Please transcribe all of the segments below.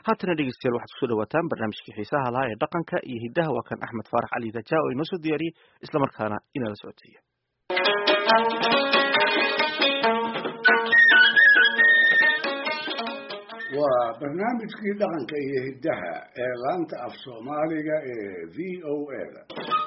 haatana dhegeystayaal waxaad kusoo dhawaataan barnaamijkii xiisaha lahaa ee dhaqanka iyo hiddaha waa kan axmed faarax cali rajaa oo inoo soo diyaariyey islamarkaana inala socodsiiya waa barnaamijkii dhaqanka iyo hiddaha ee laanta af soomaaliga ee v o a da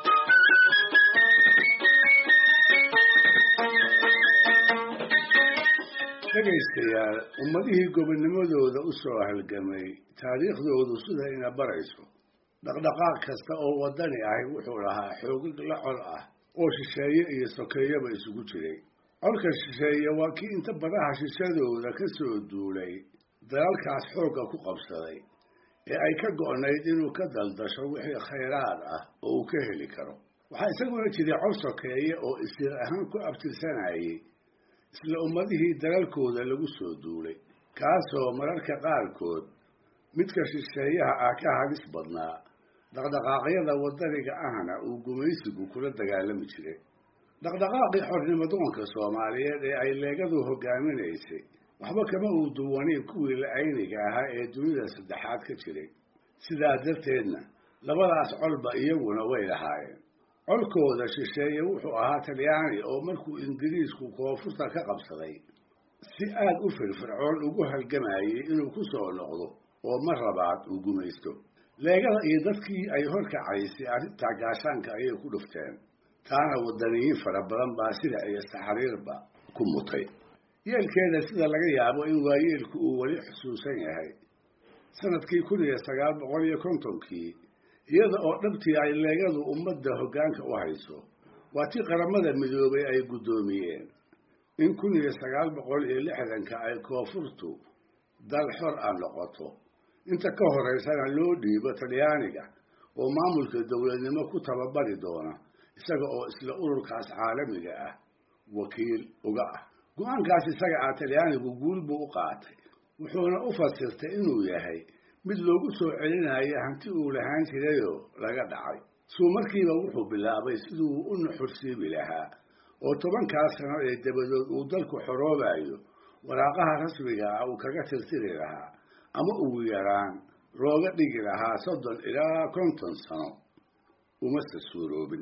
dhegaystayaal ummadihii gobonimadooda u soo halgamay taariikhdoodu sidayna barayso dhaqdhaqaaq kasta oo waddani ahi wuxuu lahaa xoogag la col ah oo shisheeye iyo sokeeyaba isugu jiray colka shisheeye waa kii inta badaha shishadooda ka soo duulay dalalkaas xoogga ku qabsaday ee ay ka go'nayd inuu ka daldasho wixii khayraad ah oo uu ka heli karo waxaa isaguna jiray col sokeeye oo isir ahaan ku abtirsanayay isla ummadihii dalalkooda lagu soo duulay kaasoo mararka qaarkood midka shisheeyaha ah ka halis badnaa dhaqdhaqaaqyada waddaniga ahna uu gumaysigu kula dagaalami jiray dhaqdhaqaaqii xornimadoonka soomaaliyeed ee ay leegadu hogaaminaysay waxba kama uu duwanayn kuwii la-ayniga ahaa ee dunida saddexaad ka jiray sidaa darteedna labadaas colba iyaguna way lahaayeen colkooda shisheeye wuxuu ahaa talyaani oo markuu ingiriisku koonfurta ka qabsaday si aad u firfircoon ugu halgamayay inuu ku soo noqdo oo mar labaad uu gumaysto leegada iyo dadkii ay horkacaysay arrintaa gaashaanka ayay ku dhufteen taana waddaniyiin fara badan baa sida iyo saxariirba ku mutay yeelkeeda sida laga yaabo in waayeelku uu weli xusuusan yahay sanadkii kun iyo sagaal boqol iyo kontonkii iyada oo dhabtii ay leegadu ummadda hoggaanka u hayso waa tii qaramada midoobay ay guddoomiyeen in kun iyo sagaal boqol iyo lixdanka ay koonfurtu dal xor ah noqoto inta ka horeysana loo dhiibo talyaaniga oo maamulka dowladnimo ku tababari doona isaga oo isla ururkaas caalamiga ah wakiil uga ah go-aankaas isaga ah talyaanigu guul buu u qaatay wuxuuna u fasirtay inuu yahay mid loogu soo celinayo hanti uu lahaan jirayoo laga dhacay suu markiiba wuxuu bilaabay siduu u nuxursiibi lahaa oo tobankaas sano ee dabadood uu dalku xoroobayo waraaqaha rasmiga ah uu kaga tirtiri lahaa ama ugu yaraan looga dhigi lahaa soddon ilaa konton sano umase suuroobin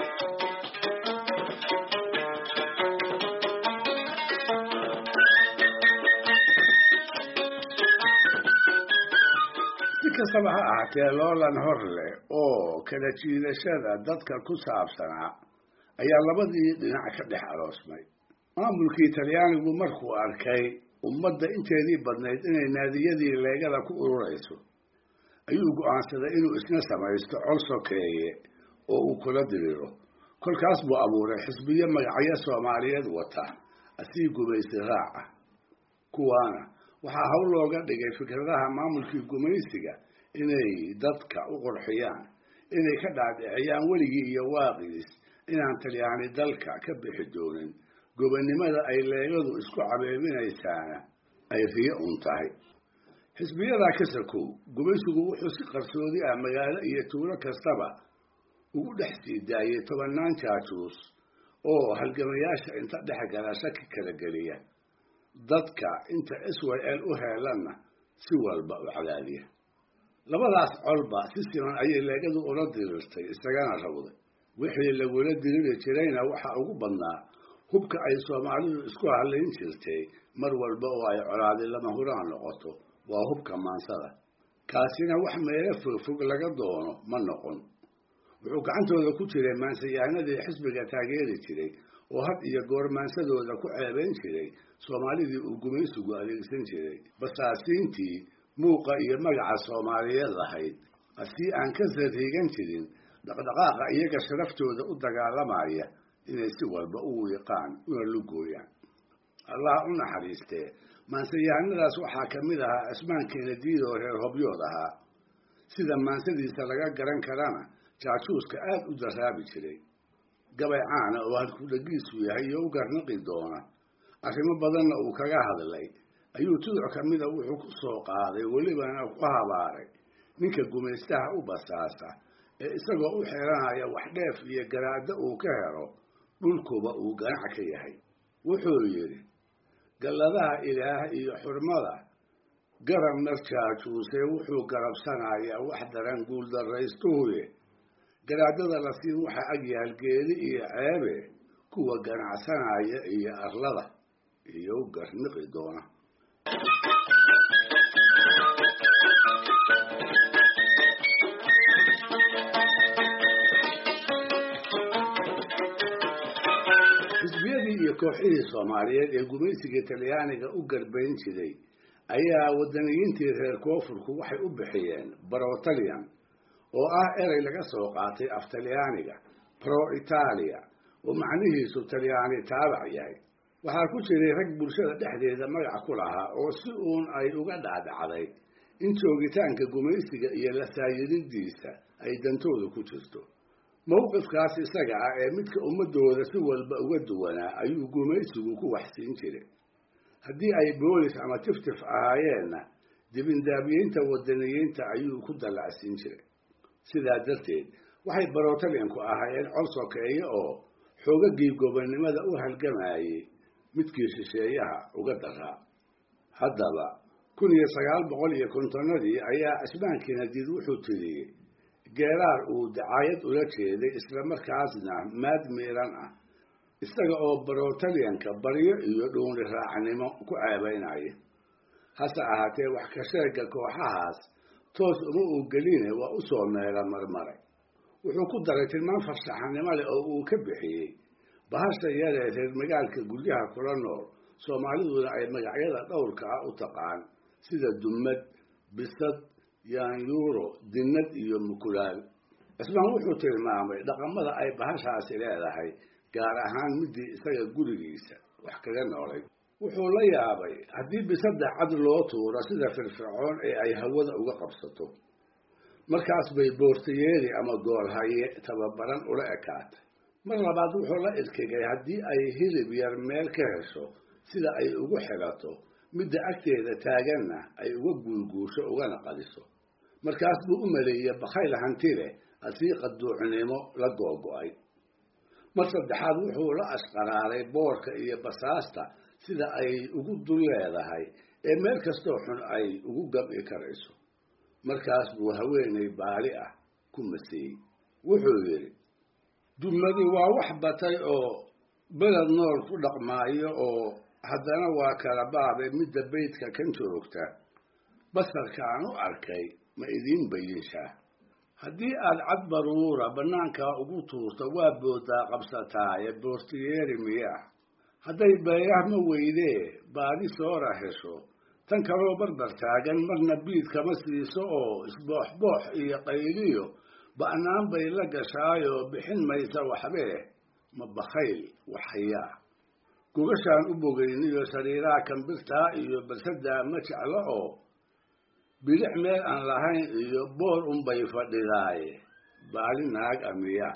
kastaba ha ahaatee loolan hor leh oo kala jiidashada dadka ku saabsanaa ayaa labadii dhinac ka dhex aroosmay maamulkii talyaanigu markuu arkay ummadda inteedii badnayd inay naadiyadii leegada ku ururayso ayuu go'aansaday inuu isna samaysto col sokeeye oo uu kula diriro kolkaas buu abuuray xisbiyo magacyo soomaaliyeed wata asii gumaysi raac ah kuwaana waxaa hawl looga dhigay fikradaha maamulkii gumaysiga inay dadka u qurxiyaan inay ka dhaadhiciyaan weligii iyo waaqiis inaan talyaani dalka ka bixi doonin gobonnimada ay leegadu isku cabeebinaysaana ay riyo un tahay xisbiyadaa ka sakow gumaysigu wuxuu si qarsoodi ah magaalo iyo tuulo kastaba ugu dhex sii daayay tobannaan jaajuus oo halgamayaasha inta dhex gala shaki kala geliya dadka inta s y l u heelanna si walba u cadaadiya labadaas colba si siman ayay leegadu ula dirirtay isagana rawday wixii lagula diriri jirayna waxaa ugu badnaa hubka ay soomaalidu isku hadlayn jirtay mar walba oo ay colaadi lama huraan noqoto waa hubka maansada kaasina wax meelo fogfog laga doono ma noqon wuxuu gacantooda ku jiray maansayahanadii xisbiga taageeri jiray oo had iyo goor maansadooda ku ceebayn jiray soomaalidii uu gumaysigu adeegsan jiray basaasiintii muuqa iyo magaca soomaaliyeed lahayd asii aan ka sariigan jirin dhaqdhaqaaqa iyaga sharaftooda u dagaalamaya inay si walba u wiiqaan una lugooyaan allah u naxariistee maansayahanadaas waxaa ka mid ahaa cismaan keenadiid oo reer hobyood ahaa sida maansadiisa laga garan karana jaajuuska aad u daraabi jiray gabay caana oo halkudhagiisu yahay iyo u garnaqi doona arrimo badanna uu kaga hadlay ayuu tuduc ka mida wuxuu ku soo qaaday welibana ku habaaray ninka gumaystaha u basaasa ee isagoo u xeeranaya wax dheef iyo garaaddo uu ka helo dhulkuba uu ganac ka yahay wuxuu yidhi galladaha ilaah iyo xurmada garab marjaajuuse wuxuu garabsanayaa wax daran guuldarraystuhuye garaadada la siin waxa agyaal geeli iyo ceebe kuwa ganacsanaya iyo arlada iyo u garniqi doona xisbiyadii iyo kooxihii soomaaliyeed ee gumaysiga talyaaniga u garbayn jiray ayaa wadaniyiintii reer koonfurku waxay u bixiyeen brotalian oo ah erey laga soo qaatay af talyaaniga pro italia oo macnihiisu talyaani taabac yahay waxaa ku jiray rag bulshada dhexdeeda magac ku lahaa oo si uun ay uga dhacdhacday in joogitaanka gumaysiga iyo la saayiridiisa ay dantooda ku jirto mowqifkaas isaga ah ee midka ummadooda si walba uga duwanaa ayuu gumaysigu ku waxsiin jiray haddii ay boolis ama tiftif ahaayeenna dibindaabiyinta wadaniyiinta ayuu ku dallacsiin jiray sidaa darteed waxay barotalianku ahaayeen col sokeeye oo xoogagii gobonnimada u halgamayey midkii shisheeyaha uga daraa haddaba kun iyo sagaal boqol iyo kontonnadii ayaa cismaankii nadiid wuxuu tiriyey geeraar uu dacaayad ula jeeday islamarkaasna maad miiran ah isaga oo barotalianka baryo iyo dhuuni raacnimo ku ceebaynaya hase ahaatee wax ka sheega kooxahaas toos uma uu geline waa u soo meela marmaray wuxuu ku daray tilmaan farshaxanimo leh oo uu ka bixiyey bahasha yaree reer magaalka guryaha kula nool soomaaliduna ay magacyada dhowrka ah u taqaan sida dumad bisad yaanyuuro dinnad iyo mukulaal cismaan wuxuu tilmaamay dhaqamada ay bahashaasi leedahay gaar ahaan midii isaga gurigiisa wax kaga noolay wuxuu la yaabay haddii bisadda cad loo tuuro sida firfircoon ee ay hawada uga qabsato markaas bay boortayeeri ama goolhaye tababaran ula ekaatay mar labaad wuxuu la irkigay haddii ay hilib yar meel ka hesho sida ay ugu xigato midda agteeda taaganna ay uga guulguusho ugana qadiso markaas buu u maleeyey bakhayl hanti leh asiiqa duucnimo la googo-ay mar saddexaad wuxuu la ashqaraaray boorka iyo basaasta sida ay ugu dul leedahay ee meel kastoo xun ay ugu gab'i karayso markaas buu haweenay baali ah ku maseeyey wuxuu yidhi dumadi waa wax batay oo beled nool ku dhaqmaayo oo haddana waa kala baabe midda beydka kan joogta basarka aan u arkay ma idiin bayinshaa haddii aad cad baruura bannaankaa ugu tuurto waa booddaa qabsataaye boortiyeeri miyaa hadday beeyah ma weydee baadi soora hesho tan kaloo barbar taagan marna biid kama siiso oo isbooxboox iyo qayliyo ba'naan bay la gashaayoo bixin maysa waxbee ma bakhayl waxyaa gogashaan u bogayniyo sariiraha kambirtaa iyo barsadaa ma jeclo oo bidix meel aan lahayn iyo boor unbay fadhidaaye baali naag amiya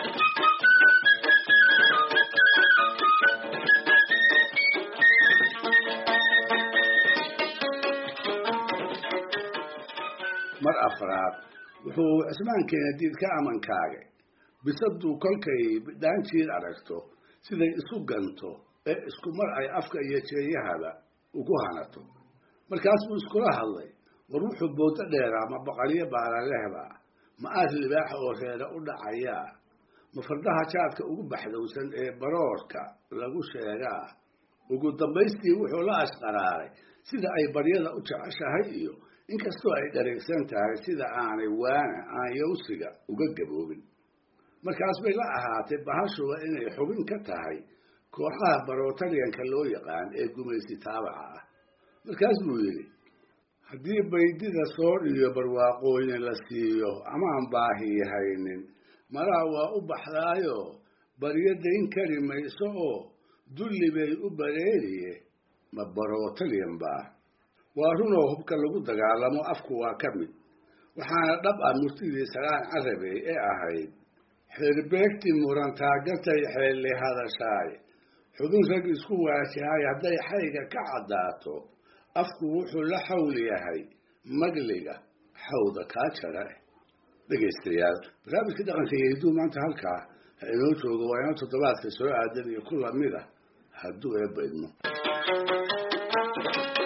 mar afraad wuxuu cismaankeena diid ka amankaagay bisaduu kolkay bidhaanjiid aragto siday isu ganto ee isku mar ay afka iyo jeeyahaba ugu hanato markaas buu iskula hadlay war wuxuu boodo dheeraa ma baqalyo baalalehba ma aad libaaxa oo reere u dhacayaa ma fardaha jaadka ugu baxdowsan ee baroorka lagu sheegaa ugu dambaystii wuxuu la ashqaraaray sida ay baryada u jeceshahay iyo inkastoo ay dhareegsan tahay sida aanay waana aan yawsiga uga gaboobin markaas bay la ahaatay bahashuba inay xubin ka tahay kooxaha barotaliyanka loo yaqaan ee gumaysi taabaca ah markaas buu yidhi haddii baydida soor iyo barwaaqooyin la siiyo amaan baahi haynin malaa waa u baxdaayo baryo dayn kari mayso oo dulli bay u bareeriye ma barotaliyan baa waa runoo hubka lagu dagaalamo afku waa ka mid waxaana dhab ah murtidii salaan carabey ee ahayd xeerbeegti murantaagatay xeelli hadashaay xubin rag isku waajahay hadday xayga ka caddaato afku wuxuu la xawl yahay magliga xawda kaa jara dhegaystayaal barnaamijka dhaqanka iyo hidduu maanta halkaa ha inoo joogo waa inoo toddobaadka soo aadan iyo ku lamid ah hadduu eebba idmo